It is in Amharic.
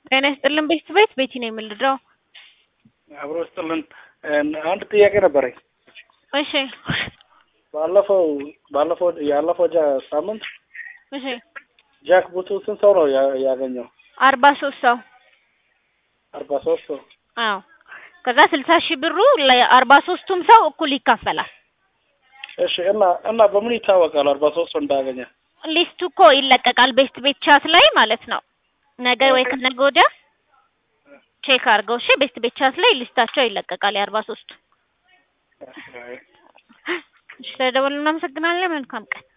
ጤና ይስጥልን ቤት ቤት ቤቲ ነው የምልደው። አብሮ ስጥልን። አንድ ጥያቄ ነበረኝ። እሺ ባለፈው ባለፈው ያለፈው ጃ ሳምንት እሺ ጃክ ቡቱ ስንት ሰው ነው ያ- ያገኘው? አርባ ሶስት ሰው አርባ ሶስት ሰው። አዎ ከዛ ስልሳ ሺህ ብሩ ለአርባ ሶስቱም ሰው እኩል ይካፈላል። እሺ እና እና በምን ይታወቃል አርባ ሶስት ሰው እንዳገኘ? ሊስቱ እኮ ይለቀቃል ቤስት ቤት ቻት ላይ ማለት ነው። ነገ ወይ ከነገ ወዲያ ቼክ አድርገው እሺ። ቤስት ቤት ቻት ላይ ሊስታቸው ይለቀቃል የአርባ ሶስቱ። እሺ ተደወልን። እናመሰግናለን። መልካም ቀን